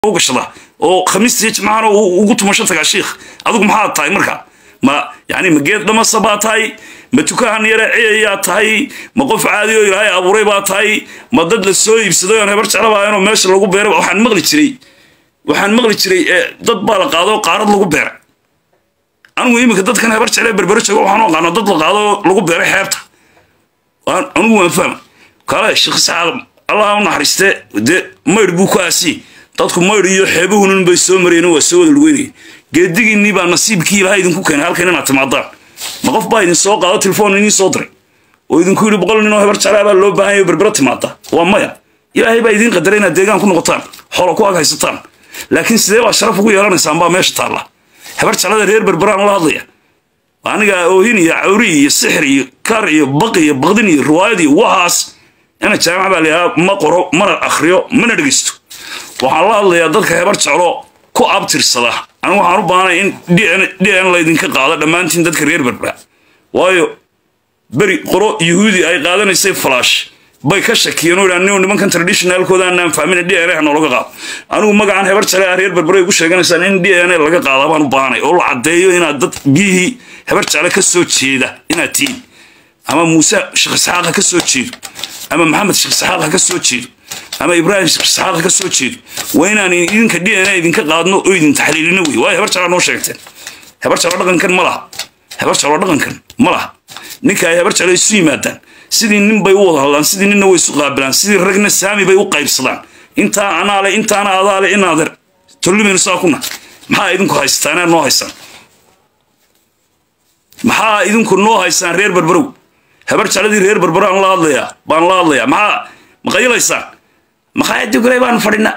u gashada oo khamiistiiyo jimcahana ugu tumasho tagaa shiikh adigu maxaad tahay marka ma yani ma geed dhamasa baa tahay ma tukahan yare ciyayaa tahay ma qof caadi oo ilaahay abuuray baa tahay ma dad la soo iibsaday oon hebar jeclabaa inoo meesha lagu beeray waxaan maqli jiray waxaan maqli jiray dad baa la qaado qaarad lagu beeray anigu iminka dadkan hebar jeclee berbero jooga waxaan u aqaano dad la qaado lagu beeray xeebta anigu waan fahma kale sheekh sacaad allah u naxariiste dee maydh buu ku aasiyey dadku maydh iyo xeebuhunin bay soo mareen waa soo wada lugeynaya geedigiinnii baa nasiibkii ilaha idinku keenay halkan inaad timaadaan ma qof baa idin soo qaado telefoon idiin soo diray oo idinku yidhi boqol nin oo hebar jeclaa baa loo baahan yayo berbero timaada waa maya ilaahay baa idiin qadaray inaad deegaan ku noqotaan xoolo ku ag haysataan laakiin sidee baa sharaf ugu yeelanaysaan baa meesha taalla hebar jeclada reer berberaan la hadlaya aniga oohin iyo cawri iyo sixir iyo kar iyo baqi iyo baqdin iyo riwaayad iyo waxaas ina jaamac baa layahaa ma qoro mana akhriyo mana dhegeysto waxaan la hadlayaa dadka hebar jeclo ku abtirsada anigu waxaan u baahanay in d n laydinka qaado dhammaantiin dadka reer berbera waayo beri qolo yuhuudi ay qaadanaysay falaash bay ka shakiyeen oo idhaan nimankan traditionalkooda aanaan fahmin d n a noolaga qaado anigu magacan hebar jecle ah reer berbera ay ku sheeganaysaan in d n a laga qaada baan u baahanay oo la caddeeyo inaad dad biyihii hebar jecle ka soo jeeda inaad tihiin ama muuse sheekh isxaaqa ka soo jeedo ama maxamed sheekh isxaaqa ka soo jeedo ama ibraahim sheekh isxaaqa ka soo jeedo waa inaan idinka d n a idinka qaadno oo idin taxliilino wey waayo hebar jecla noo sheegteen hebar jeclo dhaqankan ma laha hebar jeclo dhaqankan ma laha ninka ay hebar jeclo isu yimaadaan sidii nin bay u wada hadlaan sidii ninna way isu qaabilaan sidii ragna saami bay u qaybsadaan intaa anaale intaana adaale inaader tollimaynu saa kuna maxaa idinku haysataan inaad noo haysaan maxaa idinku noo haysaan reer berberow hebar jecladii reer berberaan la hadlayaa baan la hadlayaa maxaa maqayilaysaan maqaayadii guley baan fadhina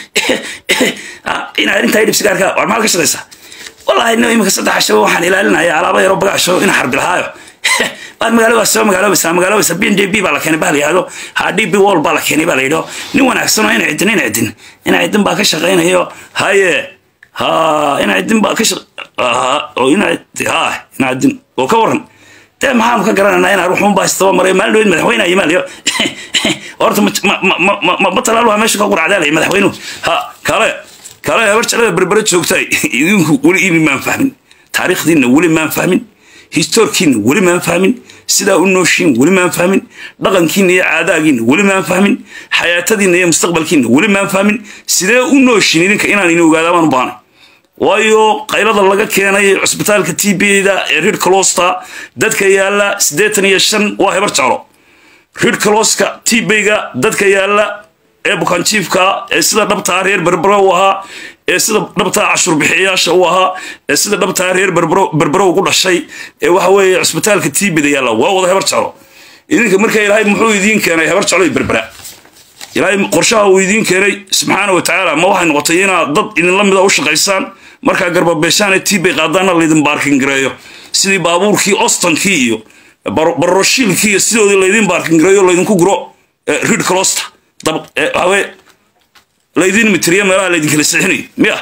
inaad arrintaa dhibsigaarka war maxaad ka shaqaysaa wallaahi no iminka saddex cashaba waxaan ilaalinaya alaaba yaroo bagaasho ina xarbi lahaayo waad magaaloobaas soo magaaloobaysaa magaaloobaysa b n j b baa la keenay baa la yidhahdo ha d b wall baa la keenay baa la yidhao nin wanaagsan oo ina cidin ina cidin ina cidin baa ka shaqaynayo haye ha ina cidin baa ka oo ina ha ina cidin oo ka waran dee maxaanu ka garananaa inaan ruxuun baa istaba maray maalin dhaweyd madaxweyne yimaalayo horta ma talaaluha meesha ka quracdaalaya madaxweynuhu ha kale kale hebar jeclada berbere joogtay idinku weli ini maan fahmin taariikhdiinna weli maan fahmin historikiinna weli maan fahmin sidaa u nooshiin weli maan fahmin dhaqankiinna iyo caadaagiinna weli maan fahmin xayaatadiinna iyo mustaqbalkiinna weli maan fahmin sidee u nooshiin idinka inaan ini ogaadaa baan u baanay waayo qaylada laga keenay cusbitaalka t b-da ee rid closta dadka yaalla siddeetan iyo shan waa hebar jeclo rid closka t b-ga dadka yaalla ee bukaanjiifka ee sida dhabtaa reer berbero u ahaa ee sida dhabtaa cashuur bixiyayaasha u ahaa ee sida dhabtaa reer berbero ugu dhashay ee waxa weeye cusbitaalka t b-da yaalla waa wada hebar jeclo idinka marka ilaahay muxuu idiin keenay hebar jeclo iyo berbera ilaahay qorshaha uu idiin keenay subxaana wa tacaala ma waxay noqotay inaad dad idinla mida u shaqaysaan markaa garbabeeshaan ee t bay qaadaana laydin baarkin gareeyo sidii baabuurkii ostonkii iyo baroroshiilkii iyo sidoodii laydin baarkin gareeyo laydinku guro rid closta hawe laydin mitiriya meelaha laydinkala sixinayo miya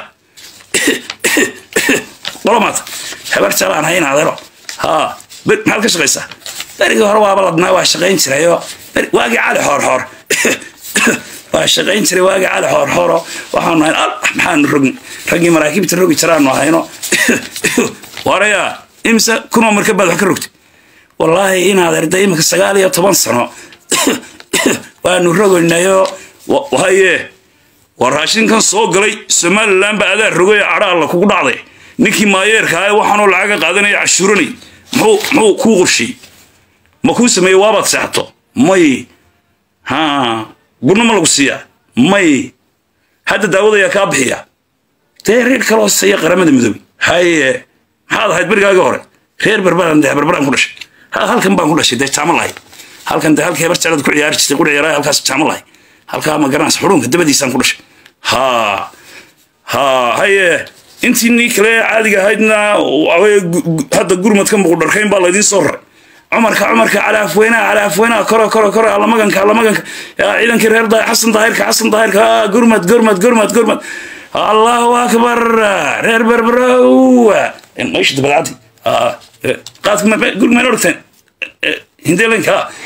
qolomaata hebar jalaan hayn adeero ha maxaad ka shaqaysaa berigii hore waaba ladnaa waa shaqayn jirayoo waagii cali xoorxoor waa shaqayn jiray waagii cali xoorxooro waxaanu ahayn al maxaanu rogni raggii maraakiibta rogi jiraanu ahayno waraya imise kunoo marka baad wax ka rogtay wallaahi inaad erda iminka sagaal iyo toban sano waanu rogaynayo haye waa raashinkan soo galay somalilan ba adaa rogay cadha alla kugu dhacday ninkii maayeerka ah waxaanoo lacaga qaadanaya cashuuranay muxuu muxuu kuu qorshiyey ma kuu sameeyey waabaad seexato may ha gurna ma lagu siiyaa may hadda daawada ayaa kaa bixiya dee reer kaloo saya qaramada midoobey haye maxaad ahayd berigaaga hore reer berberan dee berberan ku dhashay halkan baan ku dhashay dee jaamo lahay halkan dee halkii hebar jeclad ku ciyaari jirtay quri yaraa halkaas jaamo lahay halkaa ma garanaysa xurunka dabadiisaan ku dhashay ha ha haye intii nii kale caadiga ahaydna hadda gurmadka muqudharkayn baa laydiin soo raray cumarka cumarka calaafweynaha calaafweynaha koro koro koro allamaganka allamaganka ciidankii reer xasan daahirka xasan daahirka gurmad gurmad gurmad gurmad allahu akbar reer berberow meesha dabadcadi qaadka gurmeen orgteen hindeelanka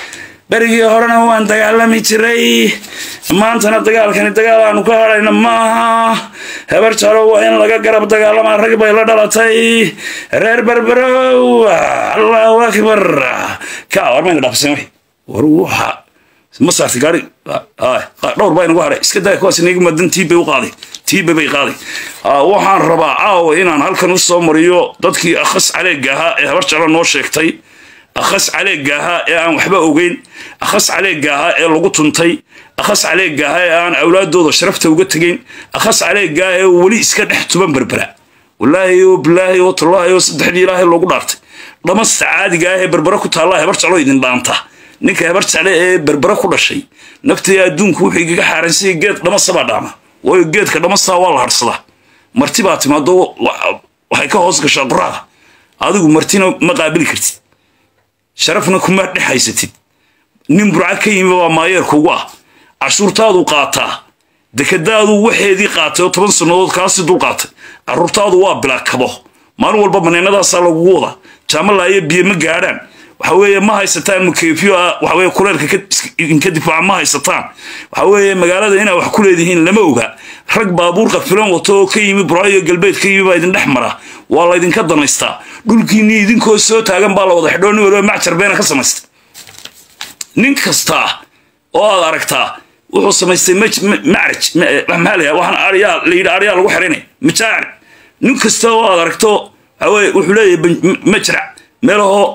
berigii horena waan dagaalami jiray maantana dagaalkani dagaal aanu ka hadhayna maaha hebar jalo waa in laga garab dagaalamaa rag bay la dhalatay reer berberow allahu akbar ka war mayna dhaafsan wixii war waxa ma saartay gaari dhowr baa inagu hadhay iska daa kuwaas inaga madan tiibbay u qaaday tiibba bay qaaday waxaan rabaa caawa inaan halkan u soo mariyo dadkii akhas caleega ahaa ee habar jalo noo sheegtay akhas caleega ahaa ee aan waxba ogeyn akhas caleega ahaa ee lagu tuntay akhas caleega ahaa ee aan awlaadooda sharafta uga tegeyn akhas caleega ah ee weli iska dhex tuban berbera walaahi oo bilaahi oo tallaahi oo saddexdii ilaahay loogu dhaartay dhamasta caadiga ah ee berbera ku taallaa hebar jalo idin dhaanta ninka hebar jacle ee berbera ku dhashay naftii adduunku wuxuu igaga xaaransayay geed dhamasabaa dhaama waayo geedka dhamasaa waa la harsadaa marti baa timaado waxay ka hoos gashaa qoraada adigu martina ma qaabili kartid sharafna kuma dhex haysatid nin burca ka yimi baa maayeerkuugu ah cashuurtaadu qaataa dekadaadu waxeedii qaatay oo toban sannadood kaasi dul qaatay caruurtaadu waa bilaa kabo maalin walba baneenadaasaa lagugu wadaa jaamalaayo biyo ma gaadhaan waxa weeye ma haysataan mukeefyo ah waxa weye kuleelka inka difaaca ma haysataan waxa weeye magaalada inaa wax ku leedihiin lama oga rag baabuurka filan wato oo ka yimi buraayo galbeed ka yimi baa idin dhex mara waa laydinka danaystaa dhulkiinii idinkoo soo taagan baa la wada xidhoo nin waliba macjar beena ka samaystay nin kastaa oo aad aragtaa wuxuu samaystay macraj maxaa la waxaan aryaa la yidhi aryaa lagu xiraynaya majaacir nin kasta oo aad aragto waxa weye wuxuu leeyahay majrac meelahoo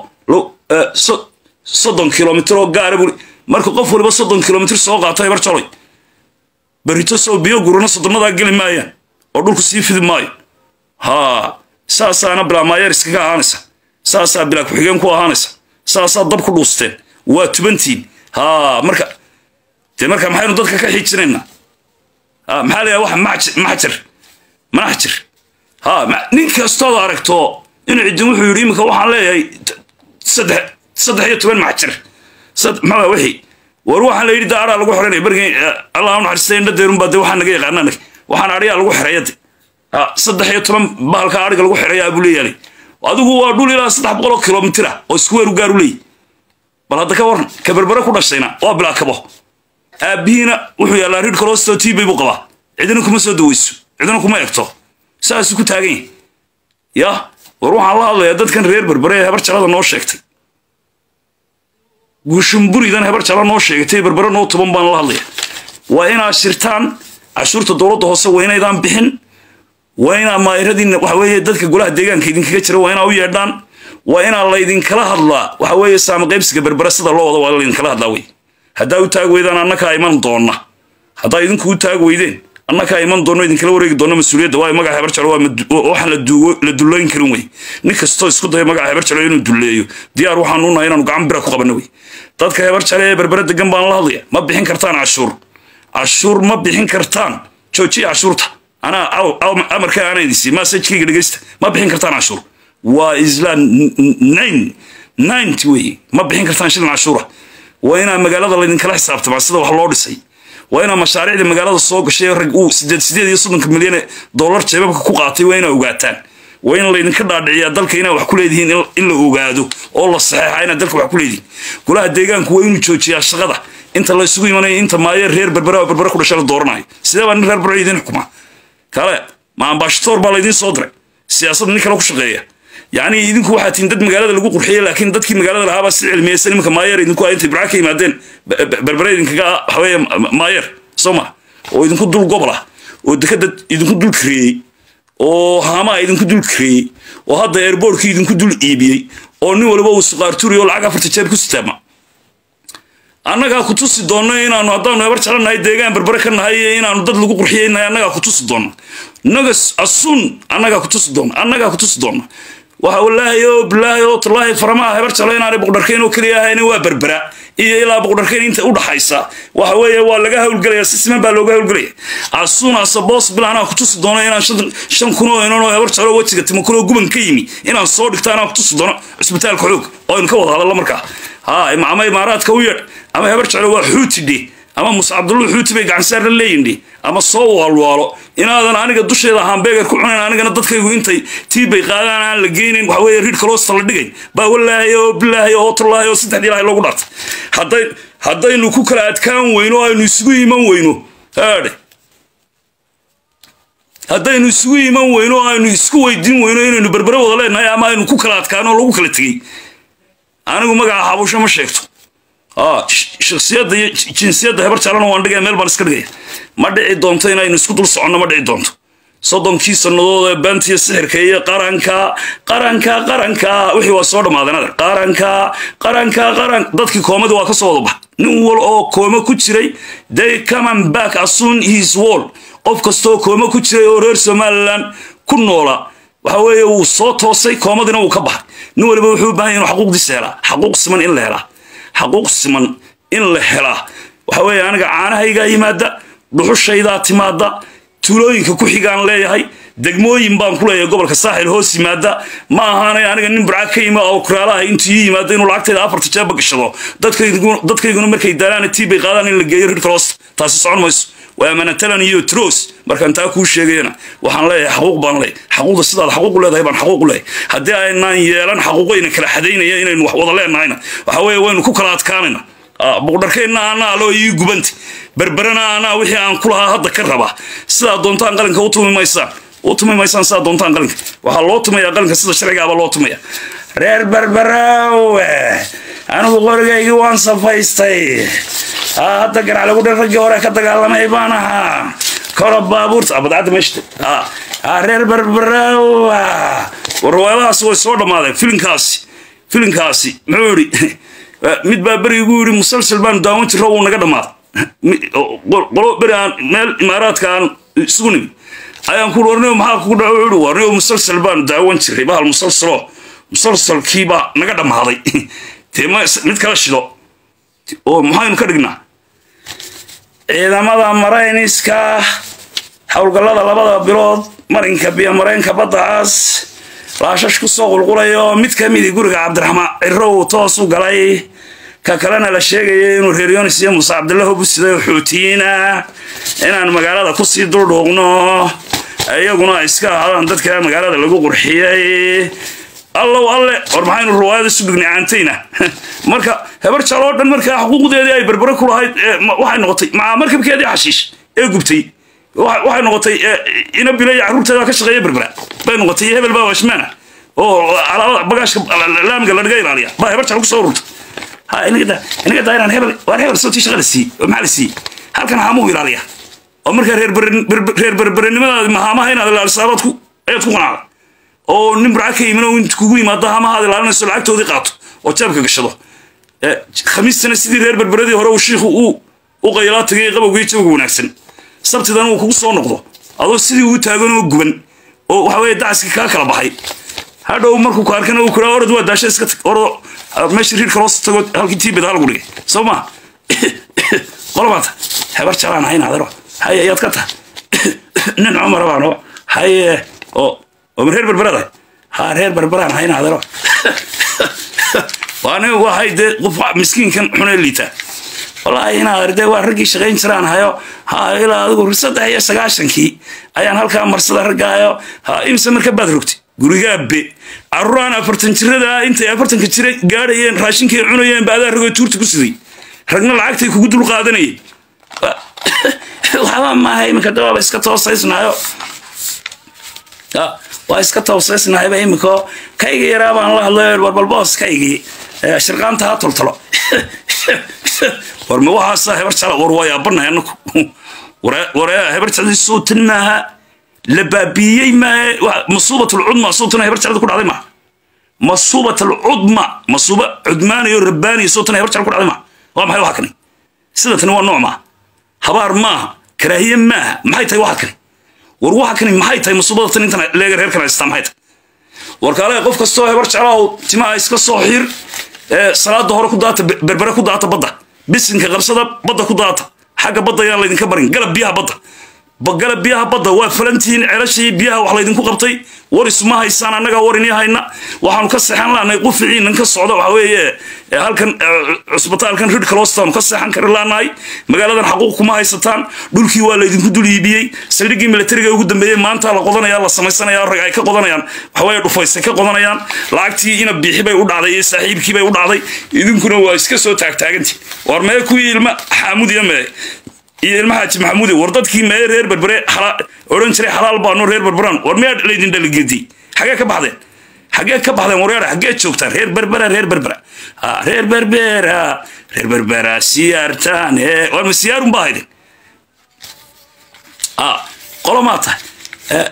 soddon kilomitr oo gaara buri marka qof waliba soddon kilomitr soo qaato hebar jaloy berito sow biyo gurana soddonadaa geli maayaan oo dhulku sii fidi maayo haa saasaana bilaa maayeer iskaga ahaanaysa saasaa bilaa ku-xigeen ku ahaanaysa saasaa dab ku dhuusteen waa tubantiin haa marka dee marka maxaynu dadka ka xiijinaynaa maxaa layaha wax maxjir manaxjir haa nin kastood aragto inuu cidin wuxuu yidhi iminka waxaan leeyahay saddex saddex iyo toban maxjir maxaa wixii war waxaan la yidhi da araa lagu xiranaya bergii allah u naxariistay indha deerunbaa de waxaan naga yaqaanaa nag waxaan ariyaa lagu xiraya de saddex iyo toban bahalka ariga lagu xiraya abuu leeyahay adigu waa dhul ilaa saddex boqol oo kilomitir ah oo isku weeru gaaru leeyahy bal hadda ka waran ka berbere ku dhashayna waa bilaa kabo aabbihiina wuxuu yaallaa rid kalostoo tiibay buu qabaa cidina kuma soo daweyso cidina kuma egto saasuu ku taagan yahay ya war waxaan la hadlayaa dadkan reer berbere ee hebar jalada noo sheegtay guushumburidan hebar jala noo sheegatay berbere noo tuban baan la hadlaya waa inaad shirtaan cashuurta dowladda hoose waa inaydaan bixin waa inaa maayiradiina waxa weeye dadka golaha deegaanka idinkaga jira waa inaa u yeedhaan waa inaa laydinkala hadlaa waxa weeye saama qaybsiga berbere sida loo wada waa laydinkala hadlaa wey haddaa u taag weydaan annakaa iman doonna haddaa idinku u taag weydeen annakaa iman doonno idinkala wareegi doonna mas-uuliyadda waayo magaca hebar jalo waxaan la dullooyin karin wey nin kastoo isku daya magaca hebar jalo inuu dulleeyo diyaar waxaan unahay inaanu gacan bira ku qabanno wey dadka hebar jale ee berbere degan baan la hadlaya ma bixin kartaan cashuur cashuur ma bixin kartaan joojiya cashuurta anaa amarka aana idinsi masajkayga dhegeysta ma bixin kartaan cashuur waa isla nine ninety wey ma bixin kartaan shilin cashuura waa inaa magaalada laydinkala xisaabtamaa sida wax loo dhisay waa inaa mashaariicda magaalada soo gashay rag uu sideed sideed iyo soddonka milyan dollar jeebabka ku qaatay waa inaa ogaataan waa in laydinka dhaadhiciyaa dalka inaa wax ku leedihiin in la ogaado oo la saxeexa inaad dalka wax ku leedihiin golaha deegaanku waa inuu joojiyaa shaqada inta la isugu imanaya inta maayo reer berbera oo berbere ku dhasha la dooranayo sidee baa nin reer berbera idiin xukumaa kale ma ambashatoor baa laydiin soo diray siyaasad nin kale ku shaqeeya yacni idinku waxaa tihin dad magaalada lagu qurxiyey laakiin dadkii magaalada lahaabaa si cilmiyeysan iminka maayeer idinku intay burca ka yimaadeen berbere idinkaga waxaweeye maayeer soo ma oo idinku dul gobol ah oo dekada idinku dul kareeyey oo haamaa idinku dul kareeyey oo hadda airboortkii idinku dul iibiyey oo nin waliba uu suqaarturi oo lacag afarta jeeb ku sitaama annagaa ku tusi doonno inaanu haddaanu hebar jalannahay deegaan berbere ka nahay iyo inaanu dad lagu qurxiyeynahay annagaa ku tusi doonna nagas asuun annagaa ku tusi doonna annagaa ku tusi doonna waxa wallaahi oo bilaahi oo tallaahi faramaha hebar jalo inaanay boqdharkayn oo keliya ahayna waa berbera iyo ilaa boqdharkayn inta u dhaxaysa waxa weeye waa laga hawlgelaya si siman baa looga hawlgelaya asuun asabos bil anaa ku tusi doono inaan shan kun oo inan oo hebar jalo wejiga timo kun oo guban ka yimi inaan soo dhigto anaa ku tusi doono cusbitaalka xoog oo aynu ka wada hadallo markaa ha ama imaaraadka u yeedh ama hebar jalo waa xuuti dhe ama muse cabdullu xuuti bay gacansaar la leeyihin dhe ama soo waalwaalo inaadan aniga dusheeda hambeegar ku cunayn anigana dadkaygu intay tiibbay qaadaan aan la geynayn waxa weeye riid kaloosta la dhigayn baa wallaahi oo bilaahi oo tallaahi oo saddexdii ilaahay loogu dhaartay hadday haddaynu ku kala adkaan weyno o aynu isugu iman weyno haadhe haddaynu isugu iman weyno o aynu isku weydiin weyno inaynu berbere wada leenahay ama aynu ku kala adkaano o lagu kala tegey anigu magaca xabusho ma sheegto shaksiyadda iyo jinsiyadda hebar jaalana waan dhigaya meel baan iska dhigaya ma dhici doonto inaynu isku dul soconno ma dhici doonto soddonkii sannadood ee beentiya sixirka iyo qaranka qaranka qaranka wixii waa soo dhammaadeen adeer qaranka qaranka qaran dadkii koomadi waa ka soo wada bax nin wal oo kooma ku jiray they comeon back asun his wall qof kastoo kooma ku jiray oo reer somalilan ku noola waxa weeye wuu soo toosay koomadina wuu ka baxay nin waliba wuxuu u bahan yahy inu xaquuqdiisa helaa xaquuq siman in la helaa xaquuq siman in la helaa waxa weeye aniga caanahaygaa yimaada dhuxushaydaa timaada tuulooyinka ku xigaan leeyahay degmooyin baan ku leeyahay gobolka saaxil hoos yimaada ma ahaanay aniga nin burca ka yima oo kuraalaha intuu ii yimaado inuu lacagtayda afarta jeeba gashado dadkayguna markay daalaana tii bay qaadaan in la geeyo rirkaroos taasi socon mayso waa manatalan iyo tros markaan taa kuu sheegayana waxaan leeyahay xaquuq baan leeyahay xaquuqda sidaad xaquuq leedahay baan xaquuq leeyahay haddii aynaan yeelan xaquuqayna kala xadaynaya inaynu wax wada leenahayna waxa weeye waynu ku kala adkaanayna buqdharkaynna anaa aloo ii gubanta berberana anaa wixii aan ku lahaa hadda ka raba sidaa doontaan qalinka u tumi maysaan u tumi maysaan sidaa doontaan qalinka waxaa loo tumayaa qalinka sida sharcigaaba loo tumaya reer berberaawe anigu qorigaygii waan safaystay hadda garac lagu dhan raggii hore ka dagaalamay baan ahaa kora baabuurta badcadda meeshta reer berberaawa warwaadahaas way soo dhammaadeen filinkaasi filinkaasi muxuu yidhi mid baa berigu yidhi musalsal baanu daawan jiro wuu naga dhammaaday qolo beri aan meel imaaraadka aan isugu nimi ayaan ku warniyo maxaa kugu dhaco wuxuu yidhi warniyo musalsal baanu daawan jiray bahal musalsalo musalsalkiibaa naga dhammaaday dee mid kala shido oo maxaynu ka dhignaa ciidamada marayniska howlgallada labada bilood marinka biyo mareenka badda cas laashash ku soo qulqulayo mid ka midii guriga cabdiraxmaan cirow toos u galay ka kalena la sheegaya inuu reer yonis iyo muuse cabdillah busiday xuutiyiina inaan magaalada kusii duldhuuqno iyaguna ay iska ahaadaan dadka magaalada lagu qurxiyey allow alle war maxaynu ruwaayada isu dhignay caantayna marka hebar jaal oo dhan markaa xuquuqdeedii ay berbere ku lahayd waxay noqotay maca markabkeedii xashiish ee gubtay waxay noqotay ina bila iyo carruurteeda ka shaqeeya berbera bay noqotay iyo hebel baa washmaana oo alaabada bagaashka laamiga la dhiga ilaaliya baa hebar jaal ku soo ururta inaga daa inaan hebel waan hebel sootii shaqa la siiyey oo maxaa la siiyey halkan haamuu ilaaliya oo markaa reer berberenimadaadi mahaamaha inaad ilaaliso abaad ku ayaad ku qanacda oo nin burca ka yimin oo int kugu yimaado hamahaad ilaalinayso lacagtoodii qaato oo jaabka gashado khamiistana sidii reer berberadii hore uu shiikhu uu u qaylaa tagay qabowgii jawga wanaagsan sabtidan uu kugu soo noqdo adoo sidii uu taagan oo guban oo waxa weeye dacaskii kaa kala baxay hadhow markuu ku arkana uu kuraa orad waa daasha iska tag orado meeshii riirka loo tago halkii tiibed halagu dhigay soo maa qolobaata hebar jalaan hayn adero haye ayaad ka tahay nin cumara baano haye oo oo reer berberada ha reer berberaan hayn adero waaniga waxay dee qof miskiinkan xunee liitaa wallaahi inaad ardee waa raggii shaqayn jiraan hayo ha ilaa adigu saddex iyo sagaashankii ayaan halkaa marsada raggaayo ha imse marka baad rogtay gurigaabe carruuraan afartan jirada intay afartanka jira gaadhayeen raashinkay cunayeen ba adaa ragoo tuurta ku siday ragna lacagtay kugu dul qaadanayeen waxba maaha iminka dawaaba iska toosaysnaayo waa iska toosaysnahayba iminkao kayga yaraa baan la hadlay warbalboos kaygii shirqaanta ha toltolo war ma waxaasa hebar jala war waa yaabanahay anaku waree hebar jaladi suutin maaha la baabiiyey maaha masuubat alcudma suutana hebar jalada ku dhacday maaha masuubat alcudma masuuba cudmaanayo rabbaaniyo suutana hebar jala ku dhacday maaha waa maxay waxa kani sida tani waa nooc maaha habaar maaha karaahiye maaha maxay tahay waxa kani war waxa kani maxay tahay masuubada tan intan leega reer kana haystaa maxay tahay warkaale qof kastoo hebar jeclaaw timaha iska soo xir salaada hore ku daata berbere ku daata badda bisinka qabsada badda ku daata xagga badda ayaan laydinka barin galab biyaha badda galab biyaha badda waa falantihiin celashii biyaha wax laydinku qabtay waris ma haysaan annagaa warinii hayna waxaanu ka seexan laanahay quficiinan ka socda waxa weeye halkan cusbitaalkan rid calostaanu ka seexan kari laanahay magaaladan xaquuq kuma haysataan dhulkii waa laydinku dul iibiyey saldhiggii militariga ugu dambeeyey maanta la qodanaya la samaysanaya rag ay ka qodanayaan waxaweye dhufaysay ka qodanayaan lacagtii ina biixi bay u dhacday iyo saaxiibkii bay u dhacday idinkuna waa iska soo taagtaagantii war mee kuwii ilma xaamudiya mee iyo ilma xaaji maxamuudi war dadkii mee reer berbere odhan jiray xalaal baano reer berberaan war miyaa laydin dhaligedi xagee ka baxdeen xagee ka baxdeen waryaara xagee joogtaan reer berbera reer berbera ha reer berbera reer berbera siyaartaan ee war ma siyaarun baa haydin ha qolomaa tahay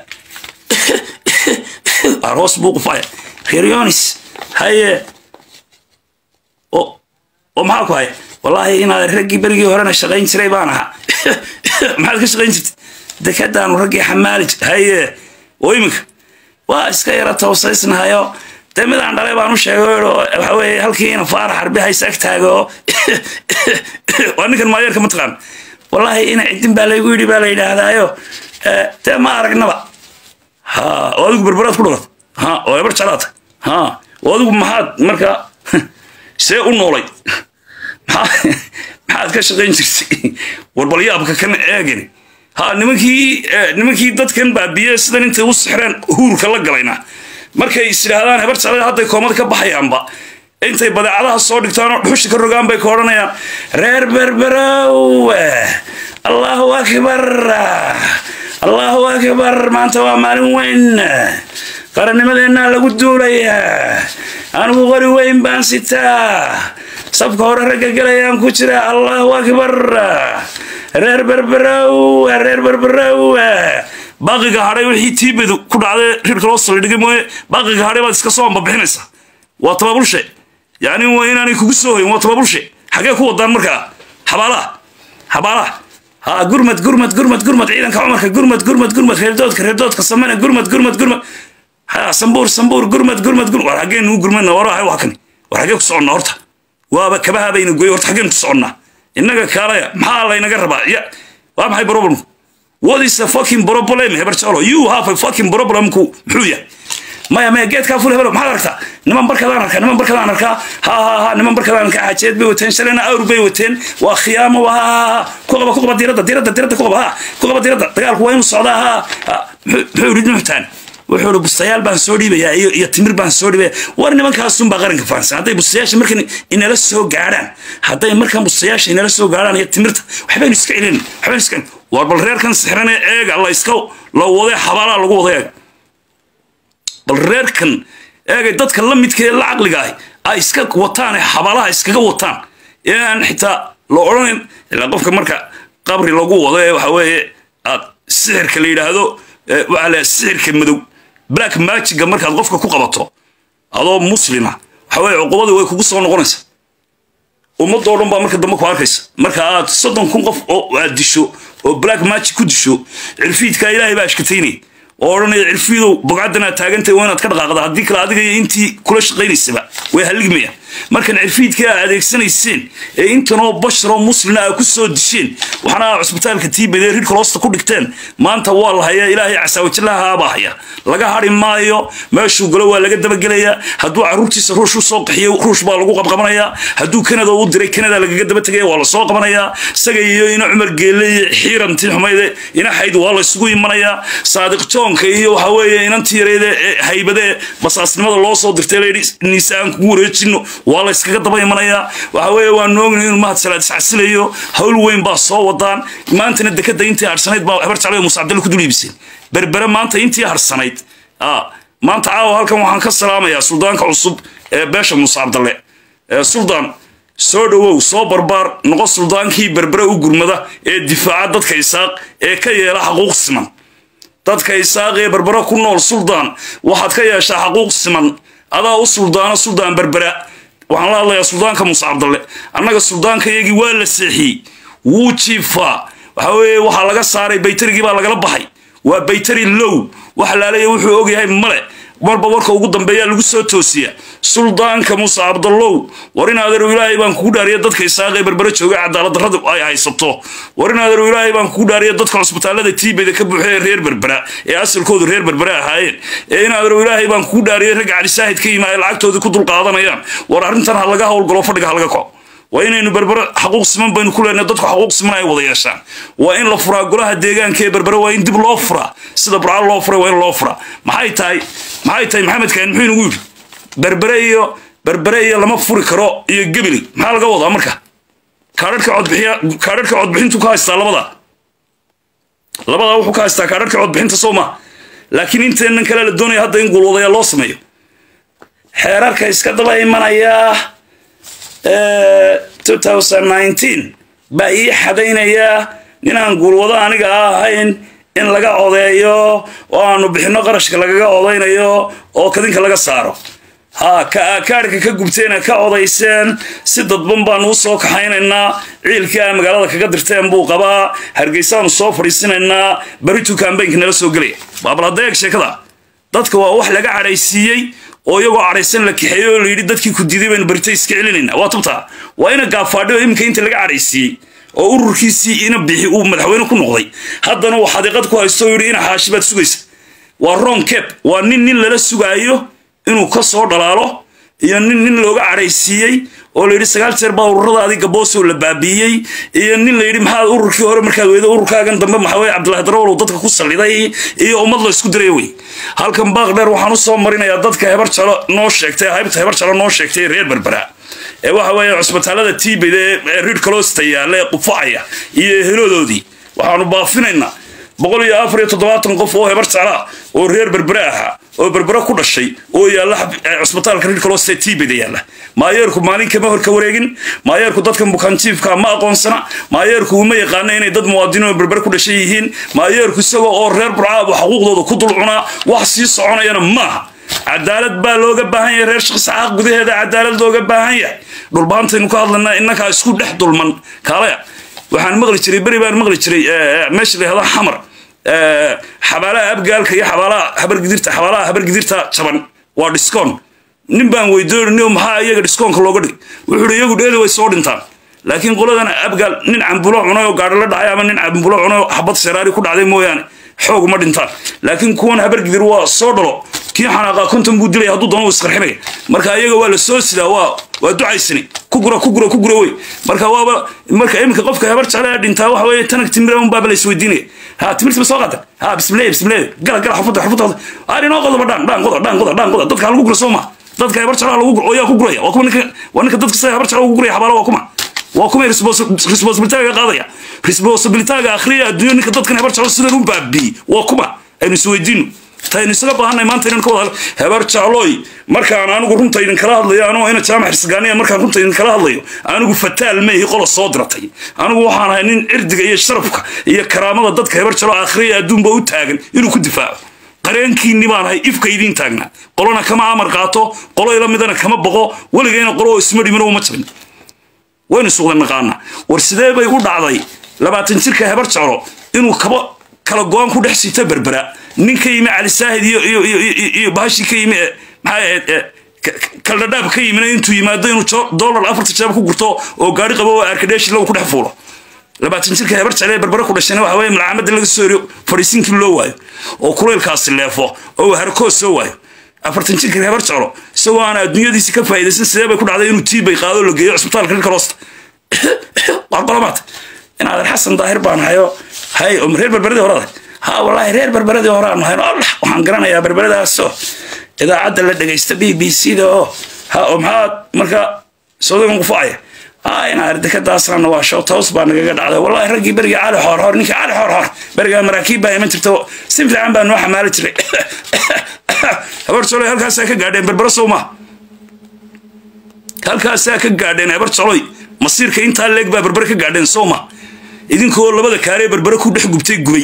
waar hoos buu qufaya reer yonis haye o oo maxaa ku haya wallaahi inaad raggii berigii horena shaqayn jiray baan ahaa maxaad ka shaqayn jirtay dekadaanu raggii xamaali haye oo iminka waa iska yara tawsaysnahayo dee midaan dhalay baan u sheegay waxa weeye halkii ina faarax harbi haysa ag taago waa ninkan maayeerka mataqaan wallaahi ina cidin baa laygu yidhi baa la yidhaahdaayo dee ma aragnaba ha oo adigu berberaad ku dhalat ha oo ebar jalaata ha oo adigu maxaad markaa see u noolay maxaad ka shaqayn jirtay warbalyaabka kan eegin ha nimankii nimankii dadkan baabiye sidan intay u sixreen huurka la galayna markay is idhaahdaan hebar jeclada hadday koomada ka baxayaanba intay badeecadaha soo dhigtaan oo dhuxusha ka rogaan bay ka odhanayaan reer berberow allahu akbar allahu akbar maanta waa maalin weyn qarannimadeenna lagu duulayaa anigu qori weyn baan sitaa sabka hore ragga gelayaan ku jira allahu akbar reer berberow reer berberow baaqiga hadhay wixii tiibadu ku dhacday rirka loo saldhigay mooye baaqiga hadhay baad iska soo ambabixinaysaa waa tababulshe yacni waa inaanay kugu soo hoyin waa tababulshe xagee ku wadaan markaa xabaalaha xabaalaha ha gurmad gurmad gurmad gurmad ciidanka cumarka gurmad gurmad gurmad reerdoodka reerdoodka samena gurmad gurmad gurmad ha sambuur sambuur gurmad gurmad gurmad war xaggeen nugu gurmadna war waa kani war xaggee ku soconnaa horta waaba kabaha bayna goy horta xaggeen ku soconnaa innaga kaalaya maxaa laynaga rabaa ya waa maxay problemku what is a fucking problem heber jalo you have a fucking problemku muxuu yahay maya maya geedkaa ful hebelo maxaad aragtaa niman barkadaan arkaa niman barkadaan arkaa ha ha ha niman barkadaan arkaa xajeed bay wateen shalayna awr bay wateen waa khiyaamo ha ha ha ku qaba ku qaba diiradda diiradda diiradda ku qaba ha ku qaba diiradda dagaalku waa inuu socdaa ha ha muxuu yidhi nuxtaan wuxuu ihi bustayaal baan soo dhiibayaa iyo iyo timir baan soo dhiibaya war nimankaasunbaa qaranka fahansan hadday bustayaasha markan inala soo gaadhaan hadday markan bustayaasha inala soo gaadhaan iyo timirta waxbaynu iska celin waxbaynu iska war bal reerkan sixrane eega la iska la waday xabaalaa lagu wada eega bal reerkan eegay dadka la midka ee la caqliga ahi ay iska wataan ee xabaalaha iskaga wataan ee aan xitaa la odhanayn ilaa qofka marka qabri lagu wado ee waxa weeye aad sixirka la yidhaahdo waxaa la sixirka madow black magiga markaad qofka ku qabato adoo muslima waxa weye cuqubadii way kugu soo noqonaysa ummadoo dhan baa marka dambe ku arkaysa marka aad soddon kun qof oo aad disho oo black magic ku disho cirfiidkaa ilaahay baa ashkataynaya oo odhanaya cirfiidow bogcaddan aad taagantahay waa inaad ka dhaqaaqda haddii kale adiga iyo intii kula shaqaynaysaba way halligmayaan markan cirfiidkii aad adeegsanayseen ee intanoo basharoo muslina aad ku soo disheen waxaana cusbitaalka tiibadee ridhka loosta ku dhigteen maanta waa la hayaa ilaahay casaawajillahaabaa haya laga hadhi maayo meeshuu galo waa laga dabagelayaa hadduu carruurtiisa ruush u soo qaxiyo ruush baa lagu qabqabanayaa hadduu kanada u diray kanada lagaga daba tegaya waa la soo qabanayaa isaga iyo ina cumar geelle iyo xiirantii xumayde ina xayd waa la isugu imanayaa saadiq joonka iyo waxa weeye inantii yareede haybade basaasnimada loo soo dirtay layidhi niise aan kugu wareejino waa la iskaga daba imanayaa waxa weeye waa noogni inuu mahad salaad iscasilayo hawl weyn baa soo wadaan maantana dekada intii harsanayd baa habar jeclada muuse cabdalle ku dul iibiseen berbere maanta intii harsanayd maanta caawa halkan waxaan ka salaamayaa suldaanka cusub ee beesha muuse cabdalle suldaan soo dhowow soo barbaar noqo suldaankii berbere u gurmada ee difaaca dadka isaaq ee ka yeela xaquuq siman dadka isaaq ee berbere ku nool suldaan waxaad ka yeeshaa xaquuq siman adaa u suldaano suldaan berbera waxaan la hadlayaa suldaanka muuse cabdalle annaga suldaanka iyagii waa la seexiyey wuu jiifaa waxa weeye waxaa laga saaray baytarigii baa lagala baxay waa baytari low wax laalaya wuxuu ogyahay male marba warka ugu dambeeyaa lagu soo toosiya suldaanka muuse cabdallow war in adeerow ilaahay baan kugu dhaariya dadka isaaqee berbere jooga cadaalad darrada ay haysato war in adeerow ilaahay baan kugu dhaariya dadka cusbitaallada tiibeda ka buuxee reer berbera ee asalkoodu reer berbere ahaayeen ee in adeerow ilaahay baan kugu dhaariya ragga calisaahid ka yima ay lacagtoodii ku dulqaadanayaan war arrintan ha laga howlgalo fadhiga ha laga kaco waa inaynu berbere xaquuq siman baynu ku leenahay dadku xaquuq siman ay wada yeeshaan waa in la furaa golaha deegaanka ee berbere waa in dib loo furaa sida burca loo furay waa in loo furaa maxay tahay maxay tahay maxamed kaan muxuu inagu yidhi berbere iyo berbere iyo lama furi karo iyo gebeli maxaa laga wadaa marka kaadhadhka codbixiya kaadhadhka codbixintu ka haystaa labadaa labadaa wuxuu ka haystaa kaadhadhka codbixinta soo ma laakiin inteennan kale la doonaya hadda in guulwadayaa loo sameeyo xeerarka iska daba imanayaa baa ii xadaynayaa ninaan guulwado aniga ahayn in laga odeeyo oo aanu bixinno qarashka lagaga odaynayo oo kadinka laga saaro ha kaadhka ka gubteena ka odayseen si dadban baanu u soo kaxaynaynaa ciilkii a magaalada kaga dirteen buu qabaa hargeysaanu soo fadhiisinaynaa beritu kambaynka nala soo gelaya baabaladeeg sheekada dadka waa wax laga cadhaysiiyey oo iyagoo cadhaysan la kaxeeyey oo layidhi dadkii ku diiday baynu berita iska celinayna waa tubtaa waa ina gaabfaadhi oo iminka inta laga cadhaysiiyey oo ururkiisii ina bixi uu madaxweyne ku noqday haddana uu xadiiqad ku haysto oo yidhi ina xaashi baad sugaysa waa ron cap waa nin nin lala sugaayo inuu ka soo dhalaalo iyo nin nin looga cadhaysiiyey oo layidhi sagaal jeer baa ururada adiga boosoo la baabiiyey iyo nin layidhi maxaad ururkii hore markaad weydo ururkaagan dambe maxaweye cabdillahi darawalow dadka ku salliday iyo ummad la isku diraya wey halkan baaqdheer waxaan u soo marinayaa dadka hebar jalo noo sheegtay haybta hebar jalo noo sheegtay reer berbera ee waxa weeye cusbitaalada tiibed ee rid calosta yaalla ee qufacaya iyo eheloodoodii waxaanu baafinaynaa boqol iyo afar iyo toddobaatan qof oo hebar jeclaa oo reer berbere ahaa oo berbere ku dhashay oo yaalla cusbitaalka rid calosta tiibeda yaalla maayeerku maalin kama hor ka wareegin maayeerku dadkan bukaanjiifka ma aqoonsana maayeerku uma yaqaana inay dad muwaadiniin oo berbere ku dhashay yihiin maayeerku isagoo oo reer burcaabu xaquuqdooda ku dul cunaa wax sii soconayana maaha cadaalad baa looga baahan yahay reer shaqsaxaaq gudaheeda cadaalad looga baahan yahay dhulbaantaynu ka hadlanaa innakaa isku dhex dulman kaalaya waxaan maqli jiray beri baan maqli jiray meesha la yahdo xamar xabaalaha abgaalka iyo xabaalaha habargidirta xabaalaha habargidirta jaban waa dhiskoon nin baan weydoonini maxaa iyaga dhiskoonka looga dhigay wuxuu iyagu dheeli way soo dhintaan laakiin qoladan abgaal nin cambulo cunay oo gaadho la dhacay ama nin cambulo cunay oo xabad seraari ku dhacday mooyaane xoog ma dhintaan laakiin kuwan habargidir waa soo dhalo kii xanaaqa konton buu dilaya hadduu doono uu isqarxinaya marka iyaga waa la soo sidaa waa waa ducaysani ku gura ku gura ku gura wey marka waaba marka iminka qofka habar jeclaa dhintaa waxa weeye tanag timira un baaba la isweydiinaya ha timirtiba soo qaata ha bismillahi bismillahi gala gala xafada xafada aan inoo qodoba dhaan dhaan qoda dhaan qoda dhaan qoda dadka ha lagu gura soo ma dadka habar jeclaa lagu gura oo yaa ku guraya waa kuma ninka waa ninka dadka sida habar jeclaa ugu guraya xabaala waa kuma waa kuma responsibilitaaga qaadaya responsibilitaaga akhriya adduunyo ninka dadkan habar jeclo sidan u baabiiyey waa kuma aynu isweydiino taynu isaga baahanay maanta inaan ka wada hebar jeclooy markaan anigu runta idin kala hadlayo anoo ina jaamac xirsigaaniya markaan runta idin kala hadlayo anigu fataal meehi qola soo diratay anigu waxaan ahay nin cirdiga iyo sharafka iyo karaamada dadka hebar jeclo akhriya adduunba u taagan inuu ku difaaco qareenkiinni baan ahay ifka idiin taagnaa qolona kama amar qaato qolo ila midana kama boqo weligayna qolo oo isma dhimino uma jabin waynu suuqda naqaana war sidee bay u dhacday labaatan jirka hebar jeclo inuu kaba kala go-aan ku dhex sita berbera nin ka yimi cali saahid iyo iyo iyo iyo bahashii ka yimi maxay ahayd kaldhadhaab ka yimina intuu yimaado inuu dollar afarta jeeb ku gurto oo gaari qabo oo arkadheeshi lagu ku dhex fuulo labaatan jirka hebar jeclee berbera ku dhashayna waxa weeye malcaamadda laga soo eriyo fadhiisinkii loo waayo oo kulaylkaasi leefo oo harkoos soo waayo afartan jirka hebar jeclo isagoo aan adduunyadiisi ka faa'iidaysan sidee bay ku dhacday inuu tiibay qaado la geeyo cusbitaalka rirka loosta waa qolomaad inaadan xasan daahir baan hayo hay oo reer berberadii horada ha wallaahi reer berberadii hore aan hayno allah waxaan garanayaa berberadaasoo idaacadda la dhegaysta b b c da oo ha oo maxaad marka soodagan qufacaya ha inaad dekadaasna waa show toos baa nagaga dhacday wallaahi raggii beriga cali xoorhoor ninkii cali xoorhoor berigaa maraakiib baa iman jirta si fiican baa noo xamaali jiray habar joloy halkaasaa ka gaadheen berbero sow maa halkaasaa ka gaadheen habar joloy masiirka intaa leeg baa berbere ka gaadheen sow maa idinkoo labada kaaree berbere ku dhex gubtay gubay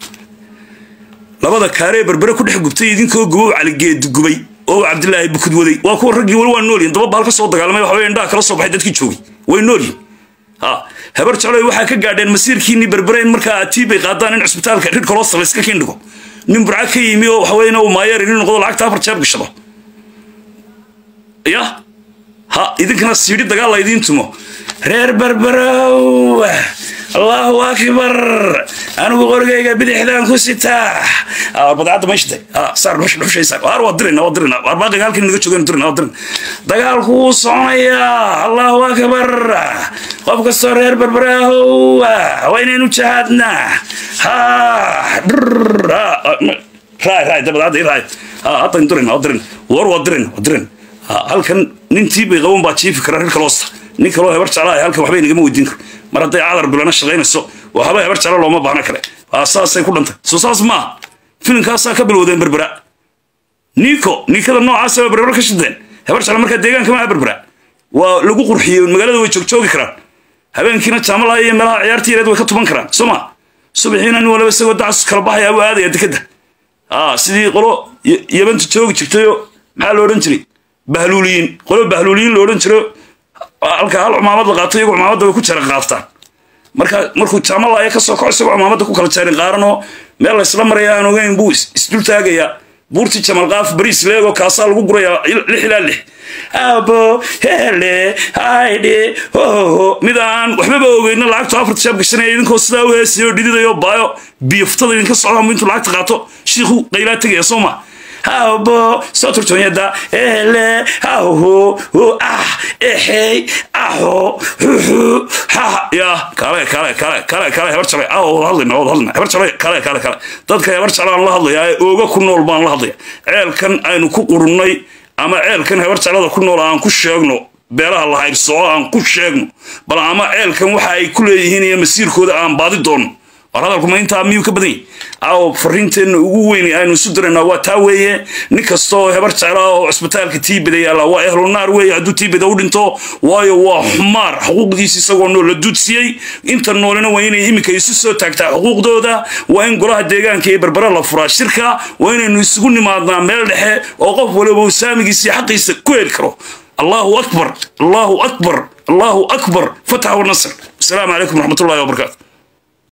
labada kaaree berbere ku dhex gubtay idinkoo gubow caligeed gubay oo cabdilaahi bukud waday waa kuwa raggii weli waa noolyihin daba baal ka soo dagaalamay waxa weye indhaha kala soo baxay dadkii joogay way noolyihin ha habar jecloy waxaa ka gaadheen masiirkiinii berbere in markaa tiibay qaadaan in cusbitaalka rid kolostal iska kindhigo nin burca ka yimi oo waxa weyna uu maayeer inin noqdo lacagta afar jeeb gashado ya ha idinkana siidhi dagaal la idiin tumo reer berberow allahu akbar anigu qorigayga bidixdaan ku sitaa badacadda meeshade saar dhushaysa waar waa dirina waa dirina waar baaqiga halkan naga joogan dirina waa dirina dagaalku wuu soconayaa allahu akbar qof kastoo reer berberow waa inaynu jahaadnaa ha raay raay dabadacadda raay hadda dirina waa dirina war waa dirina waa dirina halkan nintii bay qaban baa jiifi kara reer kaloosta nin kaloo hebar jeclaa halkan waxba inagama weydiin karo mar hadday cadar bilana shaqaynayso waxba hebar jecla looma baahna kale saasay ku dhantay soo saas maaha filimkaasaa ka bilowdeen berbera niiko niikada noocaasa waa berbera ka shideen hebar jecla markaa deegaanka maaha berbera waa lagu qurxiyey magaalada way joogjoogi karaan habeenkiina jaamalaha iyo meelaha ciyaarta yareed way ka tuban karaan soo ma subaxiina nin walaba isagoo dacas kala baxaya buu aadaya dekeda sidii qolo yabanta joogi jirtayo maxaa lo odhan jiray bahluuliyiin qolo bahluuliyiin lo odhan jiro halka hal cumaamad la qaato iyagu cumaamadda way ku jara qaaftaan marka markuu jaamalaaya ka soo kaco isagoo cumaamadda ku kala jaarin qaaranoo meel laysla maraya aan ogeyn buu isdul taagayaa buurtii jamal qaaf bariis leego kaasaa lagu gurayaa lix ilaa lix abo hele haydhe hohoho mid aan waxbaba ogeyna lacagtu afarta shaab gashanaya idinkoo sidaa u heesayo dhididayo baayo biyoftada idinka socdaan intuu lacagta qaato shiikhu qaylaa tegaya soo ma habo soo turtonyada ele haho ho ah exey aho huhu ha ya kale kale kale kale kale hebar jalay aho wada hadlayna wada hadlayna hebar jalay kale kale kale dadka hebar jalaan la hadlaya ee ooga ku nool baan la hadlaya ceelkan aynu ku qurunnay ama ceelkan hebar jalada ku nool aan ku sheegno beelaha la haybsoo aan ku sheegno bal ama ceelkan waxa ay ku leeyihiin iyo masiirkooda aan baadi doono war hadalkuma intaa miyuu ka badan yahy aw fariinteenna ugu weyn aynu isu diraynaa waa taa weeye nin kastaoo hebar jecla oo cisbitaalka tiibida yaalla waa ehlunaar weeye hadduu tiibida u dhinto waayo waa xumaar xuquuqdiisi isagoo nool la duudsiyey inta noolina waa inay iminka isu soo taagtaa xuquuqdooda waa in golaha deegaanka iyo berbera la furaa shirka waa inaynu isugu nimaadnaa meel dhexe oo qof waliba uu saamigiisa iyo xaqiisa ku heli karo allahu akbar allahu akbar allahu akbar fatax wanasr asalaamu calaykum waraxmatullahi wabarakaatu